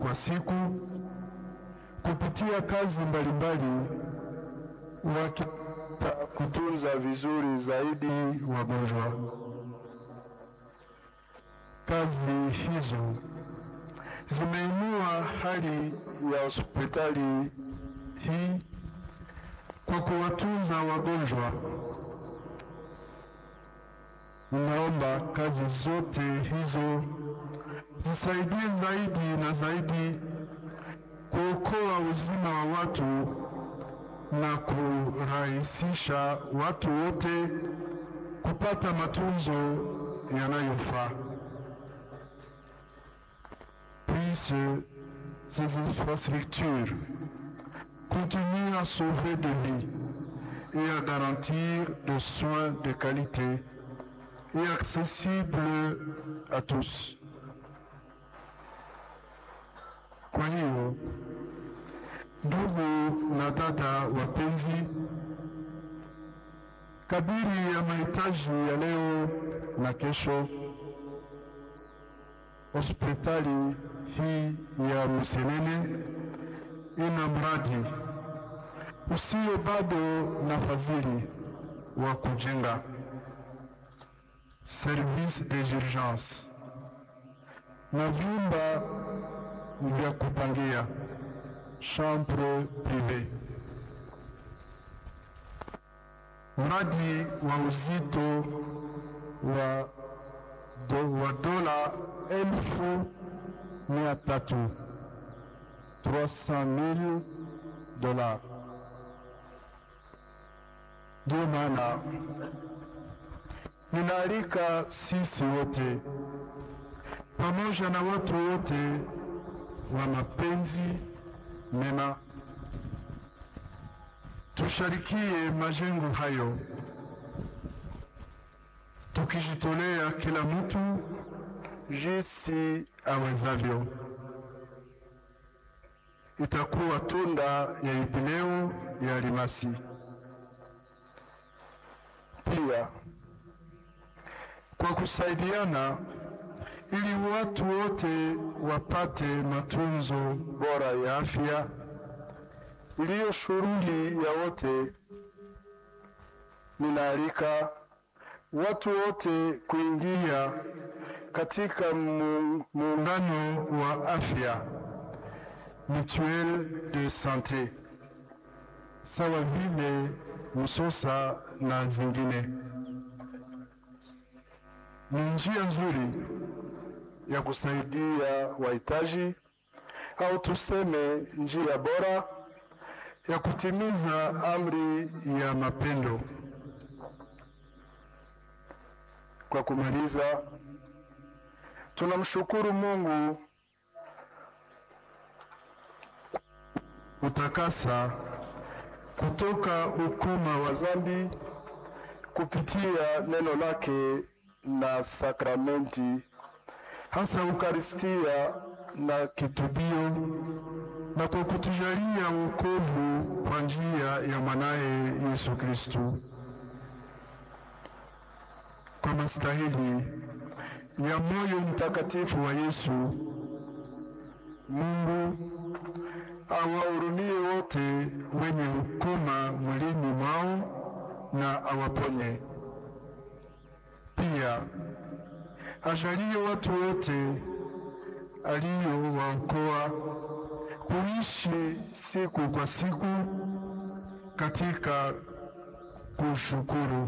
kwa siku kupitia kazi mbalimbali wakita kutunza vizuri zaidi wagonjwa. Kazi hizo zimeinua hali ya hospitali hii kwa kuwatunza wagonjwa. Ninaomba kazi zote hizo zisaidie zaidi na zaidi kuokoa uzima wa watu na kurahisisha watu wote kupata matunzo yanayofaa. Puisse ces infrastructures continuer à sauver des vies et à garantir des soins de qualité et accessibles à tous. Kwa hiyo ndugu na dada wapenzi, kadiri ya mahitaji ya leo na kesho, hospitali hii ya Msenene ina mradi usio bado na fadhili wa kujenga service des urgences na vyumba vya kupangia chambre prive. Mradi wa uzito wa, do, wa dola elfu mia tatu 300,000 dola. Ndio maana ninaalika sisi wote pamoja na watu wote wa mapenzi mema tusharikie majengo hayo, tukijitolea kila mtu jinsi awezavyo. Itakuwa tunda ya jubileo ya Almasi. Pia kwa kusaidiana ili watu wote wapate matunzo bora ya afya iliyo shughuli ya wote. Ninaalika watu wote kuingia katika mu- muungano wa afya mutuelle de sante sawa vile Msosa na zingine. Ni njia nzuri ya kusaidia wahitaji au tuseme njia bora ya kutimiza amri ya mapendo. Kwa kumaliza, tunamshukuru Mungu utakasa kutoka ukoma wa dhambi kupitia neno lake na sakramenti, hasa Ukaristia na kitubio, na kwa kutujalia wokovu kwa njia ya mwanaye Yesu Kristu. Kwa mastahili ya moyo mtakatifu wa Yesu, Mungu awahurumie wote wenye ukoma mwilini mwao na awaponye. Pia ajalie watu wote aliyowaokoa kuishi siku kwa siku katika kushukuru.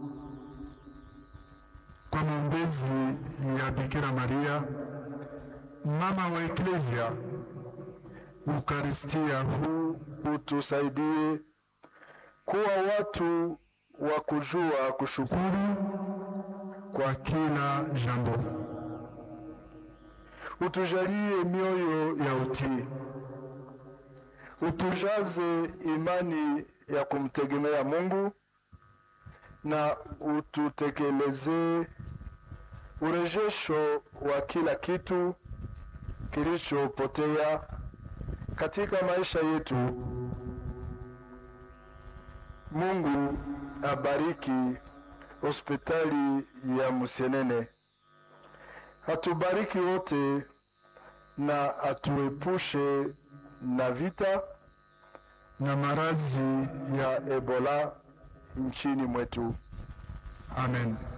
Kwa maombezi ya Bikira Maria, mama wa Eklesia, Ukaristia huu utusaidie kuwa watu wa kujua kushukuru kwa kila jambo. Utujalie mioyo ya utii, utujaze imani ya kumtegemea Mungu na ututekelezee urejesho wa kila kitu kilichopotea katika maisha yetu. Mungu abariki hospitali ya Msenene, atubariki wote na atuepushe na vita na maradhi ya Ebola nchini mwetu. Amen.